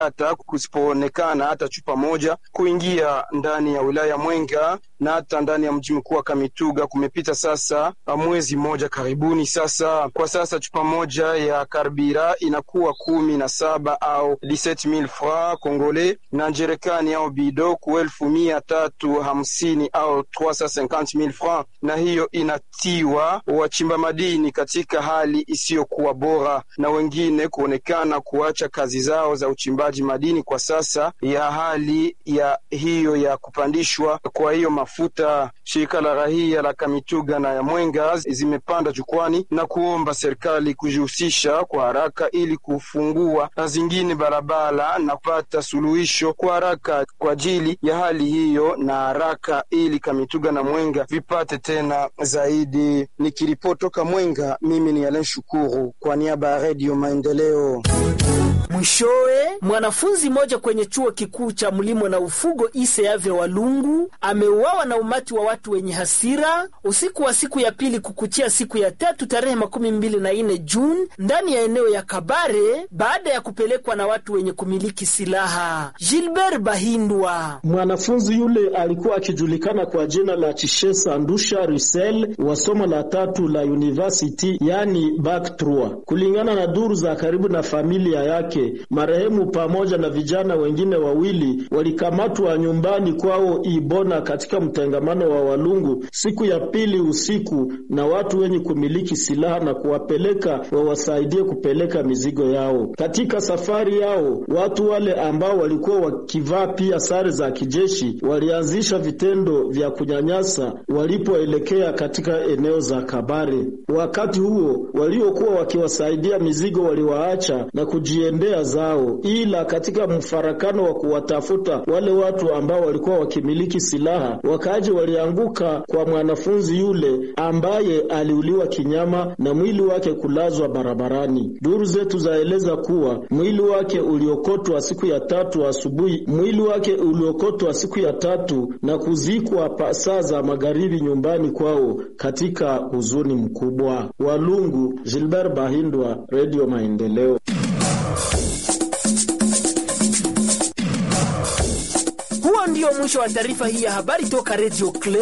hata kusipoonekana hata chupa moja kuingia ndani ya wilaya Mwenga na hata ndani ya mji mkuu wa Kamituga. Kumepita sasa mwezi mmoja karibuni sasa. Kwa sasa chupa moja ya karbira inakuwa kumi na saba au 17000 francs congolais na njerekani au bido ku elfu mia tatu hamsini au 350000 francs, na hiyo inatiwa wachimba madini katika hali isiyokuwa bora na wengine kuonekana kuacha kazi zao za uchimbaji madini kwa sasa ya hali ya hiyo ya kupandishwa kwa hiyo mafuta. Shirika la rahia la Kamituga na ya Mwenga zimepanda jukwani na kuomba serikali kujihusisha kwa haraka ili kufungua zingine barabara na kupata suluhisho kwa haraka kwa ajili ya hali hiyo na haraka, ili Kamituga na Mwenga vipate tena zaidi. Nikiripotoka Mwenga, mimi ni Alen Shukuru kwa niaba ya Redio Maendeleo. Mwishowe, mwanafunzi mmoja kwenye chuo kikuu cha mlimo na ufugo Iseave Walungu ameuawa na umati wa watu wenye hasira usiku wa siku ya pili kukuchia siku ya tatu tarehe makumi mbili na nne Juni ndani ya eneo ya Kabare baada ya kupelekwa na watu wenye kumiliki silaha. Gilbert Bahindwa, mwanafunzi yule alikuwa akijulikana kwa jina la Chishesa Ndusha Rusel wa somo la tatu la university, yani bac 3. Kulingana na duru za karibu na familia yake marehemu pamoja na vijana wengine wawili walikamatwa nyumbani kwao Ibona katika mtengamano wa Walungu siku ya pili usiku na watu wenye kumiliki silaha na kuwapeleka wawasaidie kupeleka mizigo yao. Katika safari yao, watu wale ambao walikuwa wakivaa pia sare za kijeshi walianzisha vitendo vya kunyanyasa walipoelekea katika eneo za Kabare. Wakati huo waliokuwa wakiwasaidia mizigo waliwaacha na kujiendea zao, ila katika mfarakano wa kuwatafuta wale watu ambao walikuwa wakimiliki silaha, wakaaji walianguka kwa mwanafunzi yule ambaye aliuliwa kinyama na mwili wake kulazwa barabarani. Duru zetu zaeleza kuwa mwili wake uliokotwa siku ya tatu asubuhi, mwili wake uliokotwa siku ya tatu na kuzikwa saa za magharibi nyumbani kwao katika huzuni mkubwa. Walungu, Gilbert Bahindwa, Radio Maendeleo. Huo ndio mwisho wa taarifa hii ya habari toka Radio Clear.